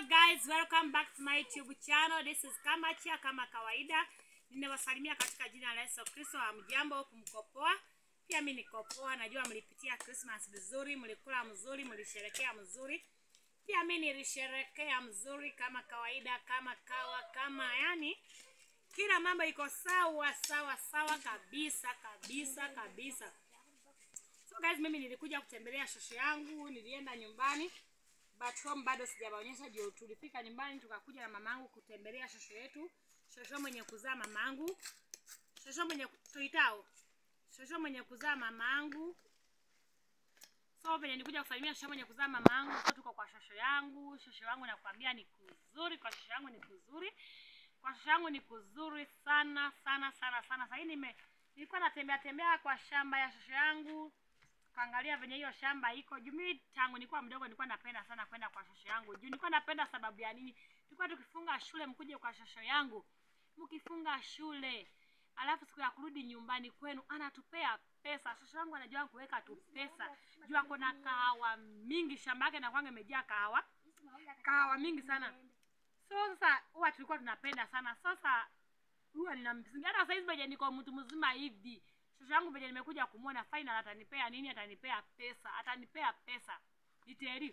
guys, welcome back to my YouTube channel. This is Kamachia kama kawaida. Ninawasalimia katika jina la Yesu Kristo. Hamjambo huku mko poa? Pia mimi niko poa. Najua mlipitia Christmas vizuri, mlikula mzuri, mlisherekea mzuri. Pia mimi nilisherekea mzuri kama kawaida, kama kawa, kama yani kila mambo iko sawa sawa sawa kabisa kabisa kabisa. So guys, mimi nilikuja kutembelea shosho yangu, nilienda nyumbani but home bado sijawaonyesha. Ndio tulifika nyumbani tukakuja na mamangu kutembelea shosho yetu, shosho mwenye kuzaa mamangu, shosho mwenye tuitao, shosho mwenye kuzaa mamangu. So venye nilikuja kusalimia shosho mwenye kuzaa mamangu, so tuko kwa shosho yangu. Shosho yangu nakwambia ni kuzuri, kwa shosho yangu ni kuzuri, kwa shosho yangu ni kuzuri sana sana sana sana. Sasa hii nime nilikuwa natembea tembea kwa shamba ya shosho yangu kaangalia venye hiyo shamba iko juu. Mimi tangu nilikuwa mdogo nilikuwa napenda sana kwenda kwa shosho yangu juu nilikuwa napenda sababu ya nini? Tulikuwa tukifunga shule, mkuje kwa shosho yangu, mkifunga shule, alafu siku ya kurudi nyumbani kwenu anatupea pesa. Shosho yangu anajua kuweka tu pesa juu ako na kahawa mingi, shamba yake inakuwa imejaa kahawa, kahawa mingi sana. So sasa huwa tulikuwa tunapenda sana. Sasa huwa ninamsingi hata saizi venye niko mtu mzima hivi shosho yangu venye nimekuja kumwona final atanipea nini? Atanipea pesa, atanipea pesa niteri,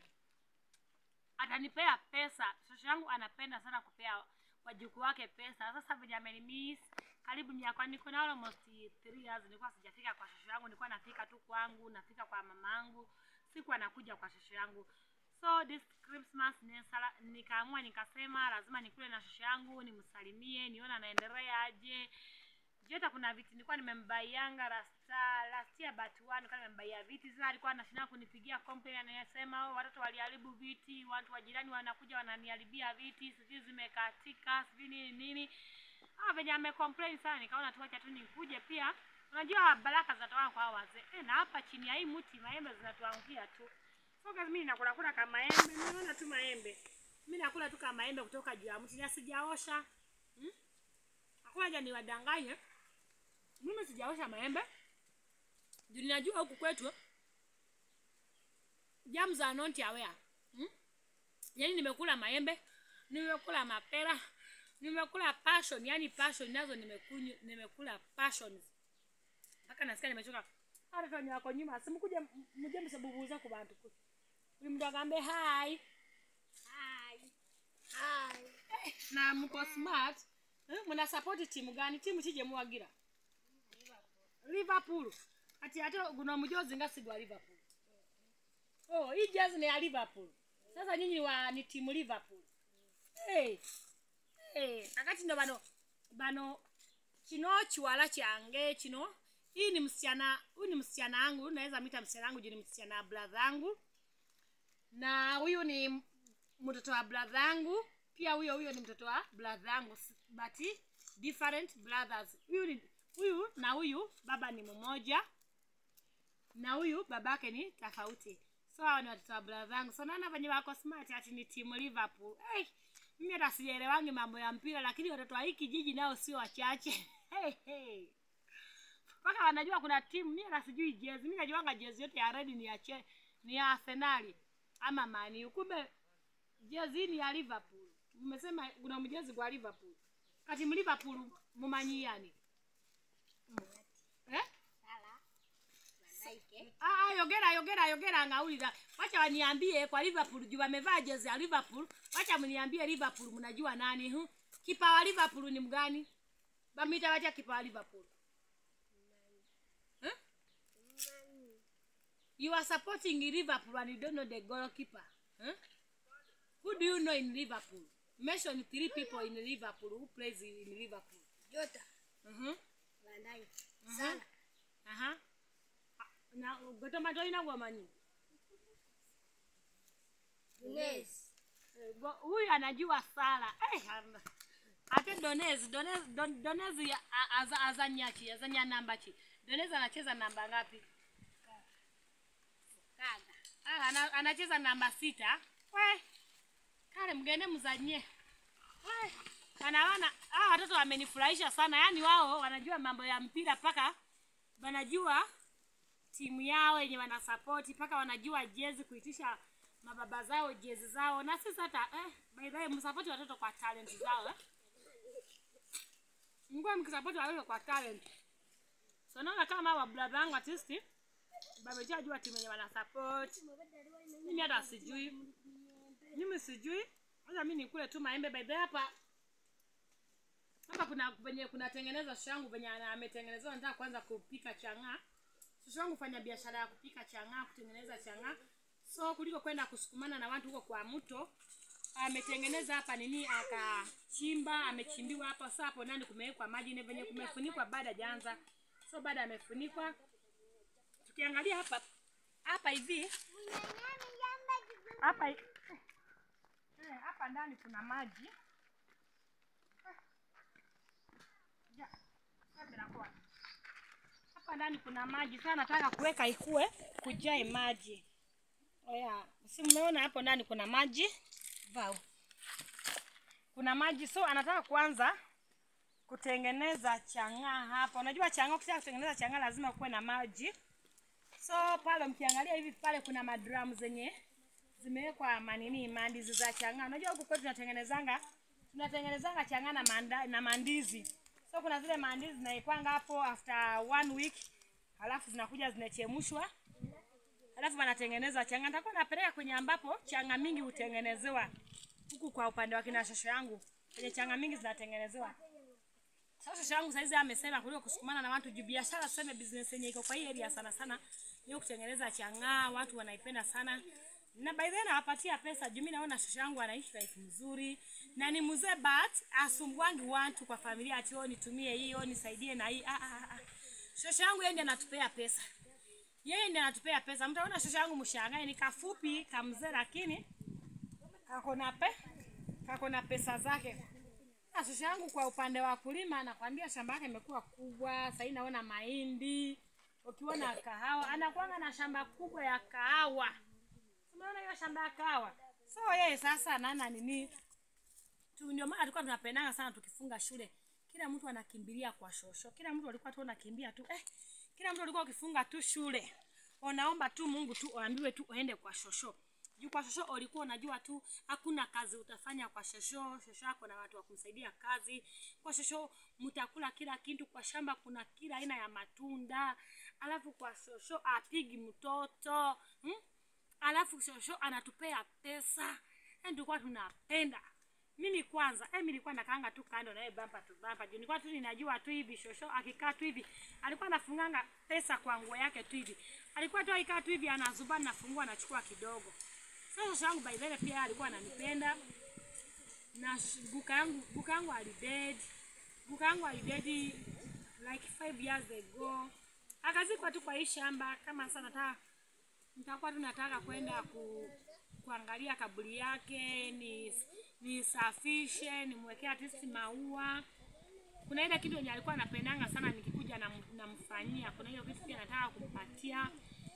atanipea pesa. Shosho yangu anapenda sana kupea wajukuu wake pesa. Sasa venye amenimiss karibu miaka, niko na almost 3 years nilikuwa sijafika kwa shosho yangu, nilikuwa nafika tu kwangu, nafika kwa mamangu, sikuwa nakuja kwa shosho yangu. So this Christmas nisala- nikaamua nikasema lazima nikule na shosho yangu, nimsalimie, nione anaendelea aje Jota kuna viti nilikuwa nimembaianga rasta last year but one nilikuwa nimembaia viti. Sasa alikuwa anashinda kunipigia complaint anayesema oh, watoto waliharibu viti, watu wa jirani wanakuja wananiharibia viti, sijui zimekatika, sijui nini nini. Ah, venye amecomplain sana nikaona tu acha tu nikuje pia. Unajua baraka zinatoka kwa hao wazee. Eh, na hapa chini ya hii mti maembe zinatuangukia tu. So guys, mimi nakula kula kama maembe, nimeona tu maembe. Mimi nakula tu kama maembe kutoka juu ya mti na sijaosha. Hmm? Hakuna haja niwadanganye. Mimi sijaosha maembe juu ninajua huku kwetu jams are not aware hmm? Yani nimekula maembe, nimekula mapera, nimekula passion, yani passion nazo nimekunywa, nimekula passions mpaka nasikia nimechoka. Hata wenye wako nyuma simkuje mje msabubuza kwa bantu ku huyu mtu akambe hi hi hi eh, na mko smart eh, mna support timu gani? Timu chije mwagira Liverpool. Ati ate guna mujozi ngasigwa Liverpool. Oh, hii jezi ni ya Liverpool. Sasa nyinyi wa ni timu Liverpool. Hey. Hey, akati ndo bano bano kino chiwala change chino. Hii ni msichana, huyu ni msichana wangu, naweza mita msichana wangu juu ni msichana wa brother yangu. Na huyu ni mtoto wa brother yangu. Pia huyo huyo ni mtoto wa brother yangu, but different brothers. Huyu ni huyu na huyu baba ni mmoja na huyu babake ni tofauti. So hao ni watoto wa brother yangu. So naona venye wako smart ati ni timu Liverpool. Hey, mimi hata sielewangi mambo ya mpira lakini watoto wa hiki kijiji nao sio wachache. Hey, hey. Mpaka wanajua kuna timu, mimi hata sijui jezi. Mimi najuanga jezi yote ya red ni ya che, ni ya Arsenal ama Man U. Kumbe jezi ni ya Liverpool. Mmesema kuna mjezi kwa Liverpool. Kati Liverpool mumanyiani. Eh? Ah, ah, yogera yogera yogera ngaulira. Wacha waniambie kwa Liverpool juu wamevaa jezi ya Liverpool. Wacha mniambie Liverpool mnajua nani hu? Kipa wa Liverpool ni mgani? Bamita wacha kipa wa Liverpool. Eh? You are supporting Liverpool and you don't know the goalkeeper. Eh? Who do you know in Liverpool? Mention three people in Liverpool who plays in Liverpool. Jota, Mhm. Van Dijk, Mhm. Salah, Aha. Na gotoma toina gwamanyi. Nunez, Eh, go- Huyu anajua sala. Eh, ana- ate Donez, Donez, Don, Donez ya- a- aza, azanyachi, azanya namba chi. Donez anacheza namba ngapi? Kaga, Ah, ana, anacheza namba sita. We. Kale mgende mzanye. We. Wanaona ah watoto wamenifurahisha sana. Yaani wao wanajua mambo ya mpira paka wanajua timu yao yenye wanasapoti mpaka wanajua jezi kuitisha mababa zao jezi zao na sisi hata eh, by the way msapoti watoto kwa talent zao eh. mkuwa mkisapoti watoto kwa talent so naona kama wabradha wangu artisti bamejajua timu yenye wana support mimi hata sijui mimi sijui hata mi nikule tu maembe by the way hapa hapa kuna venye kunatengeneza shosho yangu venye ana- ametengenezewa nataka kwanza kupika chang'aa shosho yangu fanya biashara ya kupika chang'aa kutengeneza chang'aa so kuliko kwenda kusukumana na watu huko kwa mto ametengeneza hapa nini akachimba amechimbiwa hapa so hapo ndani kumewekwa maji na venye kumefunikwa baada hajaanza so baada amefunikwa tukiangalia hapa hapa hivi hapa hi- eh, hapa ndani kuna maji Ja, sasa inakuwa. hapa ndani kuna maji sasa nataka kuweka ikue kujae maji oya si mmeona hapo ndani kuna maji vau kuna maji so anataka kuanza kutengeneza chang'aa hapa unajua chang'aa ukitaka kutengeneza chang'aa lazima kuwe na maji so pale mkiangalia hivi pale kuna madramu zenye zimewekwa manini mandizi za chang'aa unajua huku kwetu tunatengenezanga tunatengenezanga chang'aa na, manda, na mandizi so kuna zile mandizi zinaikwanga hapo after one week halafu zinakuja zinachemshwa halafu wanatengeneza changa. Nitakuwa napeleka kwenye ambapo changa mingi hutengenezewa huku kwa upande wa kina shosho yangu, kwenye changa mingi zinatengenezewa. Sasa shosho yangu saizi amesema kuliko kusukumana na watu juu biashara, tuseme business yenye iko kwa hii area sana sana ni kutengeneza chang'aa, watu wanaipenda sana na by the way nawapatia pesa juu mimi naona shosho yangu anaishi life mzuri na ni mzee but asumbuangi watu kwa familia ati "Oh, nitumie hiyo nisaidie na hii ah, ah, ah. shosho yangu yeye ndiye anatupea pesa yeye ndiye anatupea pesa. Mtaona shosho yangu mshangae, ni kafupi kamzee, lakini kako na pe kako na pesa zake. Na shosho yangu kwa upande wa kulima, nakwambia shamba yake imekuwa kubwa. Sasa naona mahindi, ukiona kahawa, anakuanga na shamba kubwa ya kahawa. Unaona hiyo shamba ya kahawa. So yeye sasa nana nini tu, ndio maana tulikuwa tunapendanga sana tukifunga shule, kila mtu anakimbilia kwa shosho, kila mtu alikuwa tu anakimbia tu eh, kila mtu alikuwa ukifunga tu shule unaomba tu Mungu tu uambiwe tu uende kwa shosho. Juu kwa shosho ulikuwa unajua tu hakuna kazi utafanya kwa shosho. Shosho yako na watu wa kumsaidia kazi. Kwa shosho mtakula kila kitu, kwa shamba kuna kila aina ya matunda. Alafu kwa shosho apigi mtoto. Hmm? Alafu shosho anatupea pesa. Yaani tulikuwa tunapenda. Mimi kwanza, eh, mimi nilikuwa nakaanga tu kando na yeye bampa tu bampa. Juu nilikuwa tu ninajua tu hivi shosho akikaa tu hivi, alikuwa anafunganga pesa kwa nguo yake tu hivi. Alikuwa tu akikaa tu hivi anazuba nafungua anachukua kidogo. Sasa shosho yangu by the way pia alikuwa ananipenda. Na sh- guka yangu guka yangu alided. Guka yangu alided like five years ago. Akazikwa tu kwa hii shamba kama sasa nataka nitakuwa tu nataka kwenda ku, kuangalia kaburi yake ni nisafishe nimwekee artist maua kuna ile kitu yenye alikuwa anapendanga sana nikikuja nam- namfanyia kuna hiyo kitu pia nataka kumpatia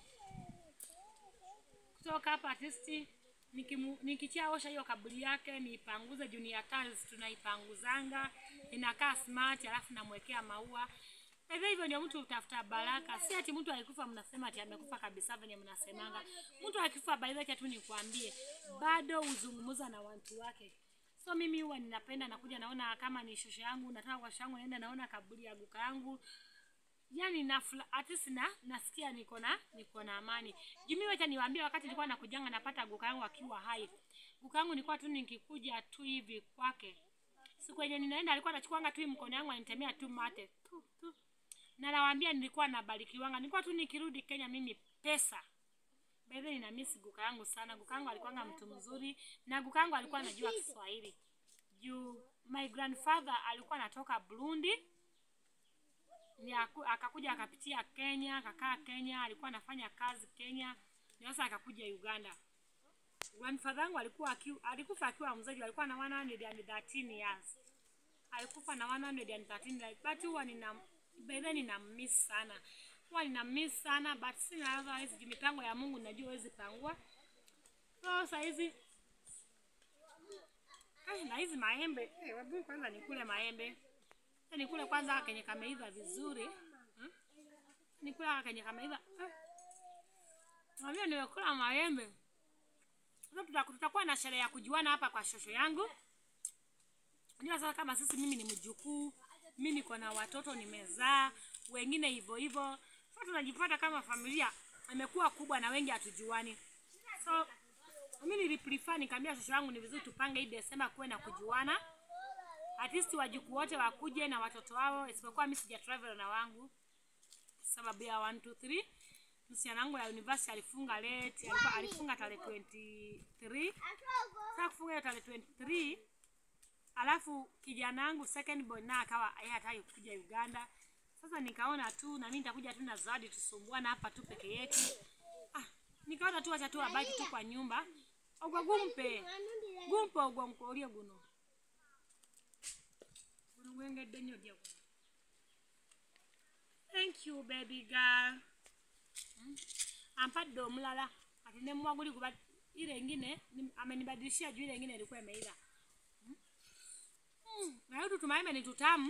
kutoka hapa artisti nikimu- nikichia osha hiyo kaburi yake niipanguze junior tiles tunaipanguzanga inakaa smart alafu namwekea maua hivyo hivyo ndio mtu utafuta baraka si ati mtu alikufa mnasema ati amekufa kabisa venye mnasemanga mtu akifa by the way tu nikwambie bado uzungumza na watu wake so mimi huwa ninapenda nakuja naona kama ni shosho yangu nataka kwa shosho yangu naenda naona kaburi ya guka yangu yani na at least na nasikia niko na niko na amani. Jumi wacha niwaambie, wakati nilikuwa nakujanga napata guka yangu akiwa hai. Guka yangu nilikuwa tu nikikuja tu hivi kwake. Siku yenye ninaenda alikuwa anachukuanga tu hii mkono yangu anitemea tu mate. Tu, tu. Na nawaambia nilikuwa nabarikiwanga. Nilikuwa tu nikirudi Kenya mimi pesa. By the way nina miss guka yangu sana. Guka yangu alikuwanga mtu mzuri na guka yangu alikuwa anajua Kiswahili. Juu my grandfather alikuwa anatoka Burundi ni aku, akakuja akapitia Kenya, akakaa Kenya, alikuwa anafanya kazi Kenya, na sasa akakuja Uganda. Grandfather wangu alikuwa akiwa, alikufa akiwa mzee, alikuwa na 113 years. Alikufa na 113 years. But huwa nina by then nina miss sana. Huwa nina miss sana but sina otherwise juu mipango ya Mungu najua huwezi pangua. So saa hizi Ai, na hizi maembe, eh, wabu kwanza nikule maembe. Sasa nikule kwanza kenye kameiva vizuri. Hmm? Nikule kenye kameiva. Eh. Mwambie nimekula maembe. Sasa tuta- tutakuwa na sherehe ya kujuana hapa kwa shosho yangu. Unajua sasa kama sisi mimi ni mjukuu, mimi niko na watoto nimezaa, wengine hivyo hivyo. Sasa tunajipata kama familia imekuwa kubwa na wengi hatujuani. So mimi niliprefer nikamwambia shosho yangu ni vizuri tupange hii Desemba kuwe na kujuana. At least wajukuu wote wakuje na watoto wao, isipokuwa mimi sija travel na wangu sababu ya 1 2 3 msichana wangu ya university alifunga late, alikuwa alifunga tarehe 23. Sasa kufunga hiyo tarehe 23 alafu kijana wangu second boy na akawa yeye hataki kuja Uganda. Sasa nikaona tu na mimi nitakuja tu na zawadi tusumbuana hapa tu peke yetu. Ah, nikaona tu acha tu abaki tu kwa nyumba. Ogwa gumpe. Gumpe ogwa mkolia guno. Guno gwengedde nnyo gye guno. Thank you baby girl. Mm. Ampadde omulala ati ne mwaguli kuba ile ingine ni- amenibadilishia juu ile ingine ilikuwa imeiva. Mm. Na hiyo tumaembe ni tutamu.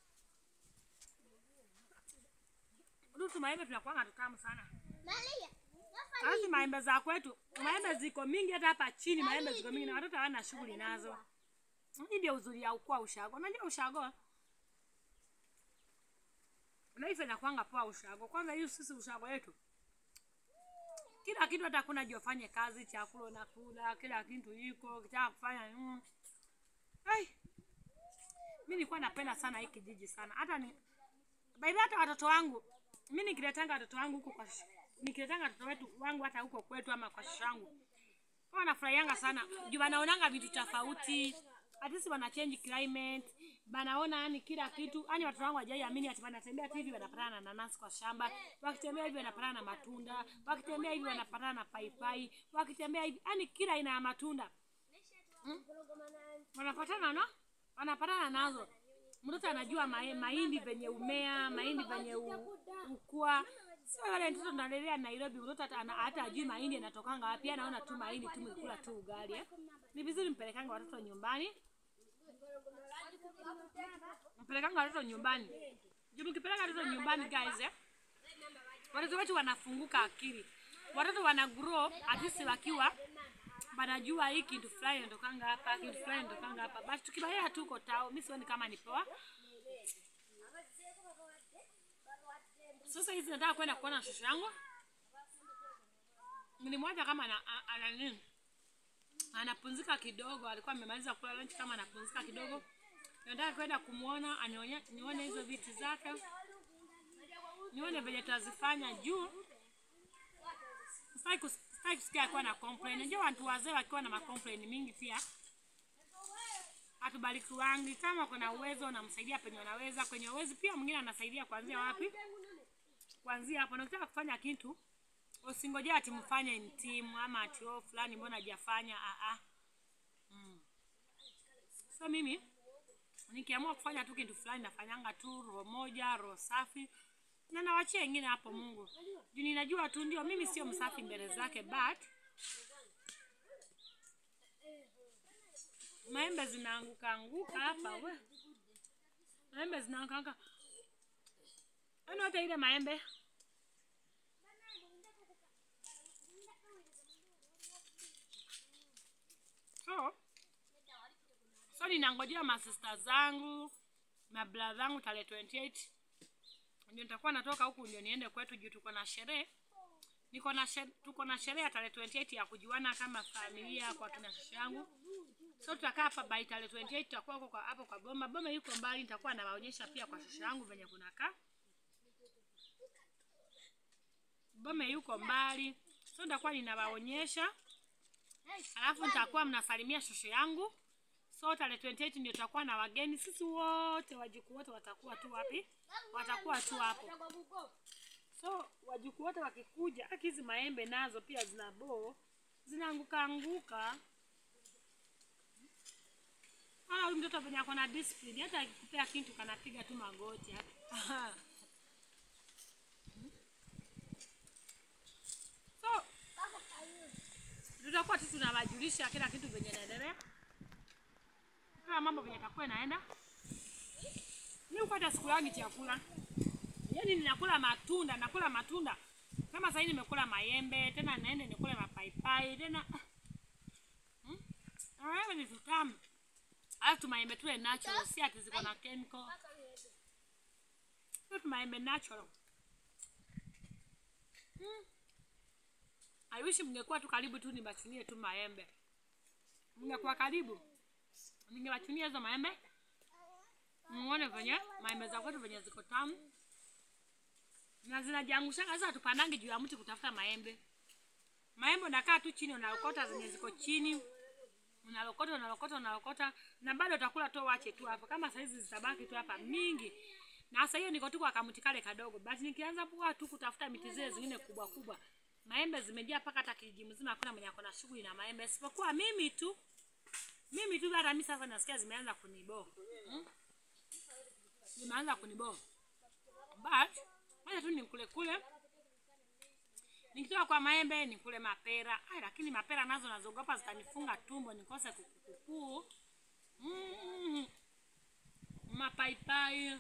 Hudu tumaembe tunakuanga tutamu sana. Alafu maembe za kwetu, maembe ziko mingi hata hapa chini maembe ziko mingi na watoto hawana shughuli nazo. Hii ndio uzuri ya ukua ushago. Unajua ushago? Life inakuanga poa ushago. Kwanza hiyo sisi ushago yetu. Kila kitu hata kuna jofanye kazi, chakula unakula, kila kitu iko, kitaka kufanya mm. Ai. Mimi nilikuwa napenda sana hii kijiji sana. Hata ni by the way, hata watoto wangu mimi nikiletanga watoto wangu huko kwa sh- nikiletanga watoto wetu wangu hata huko kwetu ama kwa shangu. Kwa wanafurahianga sana. Juu wanaonanga vitu tofauti. At least wana change climate. Banaona yani kila kitu. Yani watoto wangu hawajaiamini ati wanatembea tu hivi wanapatana na nanasi kwa shamba. Wakitembea hivi wanapatana na matunda. Wakitembea hivi wanapatana na paipai. Wakitembea hivi yani kila aina ya matunda. Wanapatana na wanapatana nazo. Mtoto anajua mae- mahindi venye umea, mahindi venye u- ukua. Sio wale mtoto tunalelea Nairobi, mtoto hata ana- hata ajui mahindi yanatokanga wapi, anaona tu mahindi tu mkula tu ugali. Eh. Ni vizuri mpelekanga watoto nyumbani. Mpelekanga watoto nyumbani. Juu mkipeleka watoto nyumbani guys, eh. Watoto wetu wanafunguka akili. Watoto wana grow at least wakiwa wanajua hii kitu fulani inatokanga hapa, kitu fulani inatokanga hapa. Basi tukibaia tuko tao, mimi sioni kama ni poa. Sasa hizi nataka kwenda kuona shosho yangu. Nilimwacha kama ana, a- ana nini? Anapumzika kidogo, alikuwa amemaliza kula lunch kama anapumzika kidogo. Nataka kwenda kumuona, anione nione hizo viti zake. Nione venye tutazifanya juu. Sitaki kus- sitaki kusikia akiwa na complain. Unajua watu wazee wakiwa na macomplain mingi pia hatubariki wangi. Kama kuna uwezo unamsaidia penye unaweza, kwenye uwezo pia mwingine anasaidia kuanzia wapi? Kuanzia hapo. Na ukitaka kufanya kitu usingojea ati mfanye in team ama ati oh fulani mbona hajafanya ah ah. Mm. So mimi nikiamua kufanya tu kitu fulani nafanyanga tu roho moja, roho safi na nawachia wengine hapo Mungu. Juu ninajua tu ndio mimi sio msafi mbele zake but maembe zinaanguka anguka hapa we. Maembe zinaanguka anguka. Yaani hata ile maembe so so ninangojea masista zangu mabla zangu tarehe 28 ndio nitakuwa natoka huku ndio niende kwetu juu tuko na sherehe niko na shere, tuko na sherehe ya tarehe 28 ya kujuana kama familia kwa kina shosho yangu so tutakaa hapa by tarehe 28 tutakuwa huko kwa hapo kwa boma boma yuko mbali nitakuwa nawaonyesha pia kwa shosho yangu venye kunakaa boma yuko mbali so nitakuwa ninawaonyesha alafu nitakuwa mnasalimia shosho yangu so tarehe 28 ndio tutakuwa na wageni sisi wote wajukuu wote watakuwa tu wapi watakuwa tu hapo so wajukuu wote wakikuja haki hizi maembe nazo pia zina boo zinaanguka anguka Ah, huyu mtoto venye ako na discipline hata akikupea kitu kanapiga tu magoti hapa. so tutakuwa tu tunawajulisha kila kitu venye inaendelea kila mambo venye takuwa inaenda mi upata siku yangi chakula yaani ninakula matunda nakula matunda kama sahii nimekula maembe tena naende nikule mapaipai tena Alafu tumaembe tule natural, si ati ziko na chemical. Tule tumaembe natural. Hmm. I wish mngekuwa tu karibu tu nibachunie tu maembe. Mngekuwa karibu. Ningewachunia hizo maembe. Muone venye maembe za kwetu venye ziko tamu. Na zinajiangusha sasa tupandange juu ya mti kutafuta maembe. Maembe unakaa tu chini unalokota zenye ziko chini. Unalokota unalokota unalokota na bado utakula tu wache tu hapo. Kama saizi zitabaki tu hapa mingi. Na sasa hiyo niko tu kwa kamuti kale kadogo. But nikianza kuwa tu kutafuta miti zile zingine kubwa kubwa. Maembe zimejaa mpaka hata kijiji mzima hakuna mwenye ako na shughuli na maembe isipokuwa mimi tu. Mimi tu hata mimi sasa nasikia zimeanza kunibo. Hmm? Zimeanza kunibo. But wacha tu nikule kule. Nikitoka kwa maembe nikule mapera. Ai, lakini mapera nazo nazogopa zitanifunga tumbo nikose kukukuu. Mm. Mapaipai.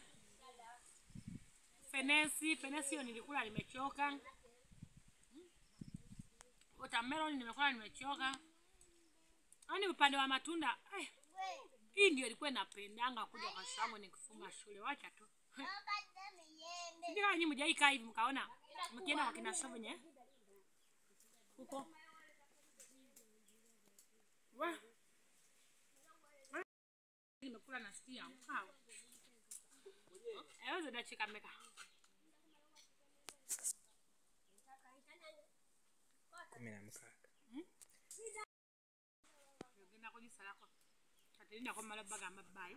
Fenesi, fenesi hiyo nilikula nimechoka. Watermelon nimekula nimechoka. Yaani upande wa matunda, ai, hii ndio ilikuwa inapendanga kuja kwa shangwe nikifunga shule. Wacha tu. Sijui kama nyinyi mjai kaa hivi mkaona mkienda kwa kina Shovenye huko. Wa. Nimekula nasikia. Wow. Ewe zidachika meka. kumi na mkaka Yogenda kujisalako. Katirinda kwa mala baga mabayi.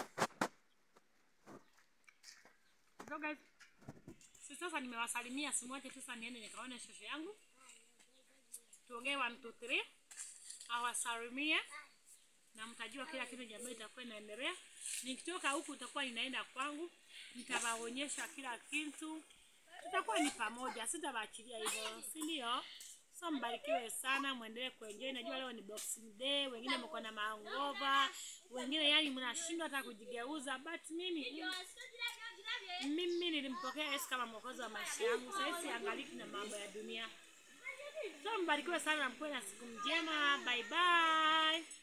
So guys, si sasa nimewasalimia, simwache sasa niende nikaone shosho yangu. Tuongee 1 2 3. Awasalimie na mtajua kila kitu jamii itakuwa inaendelea. Nikitoka huku itakuwa ninaenda kwangu, nitawaonyesha kila kitu. Tutakuwa ni pamoja, sitawaachilia hivyo, si ndio? So mbarikiwe sana, muendelee kuenjoy. Najua leo ni Boxing Day, wengine mko na maangova, wengine yani mnashindwa hata kujigeuza, but mimi mimi nilimpokea Yesu kama mwokozi wa maisha yangu. Sasa siangaliki na mambo ya dunia. So mbarikiwe sana na mkuwe na siku njema. Bye bye.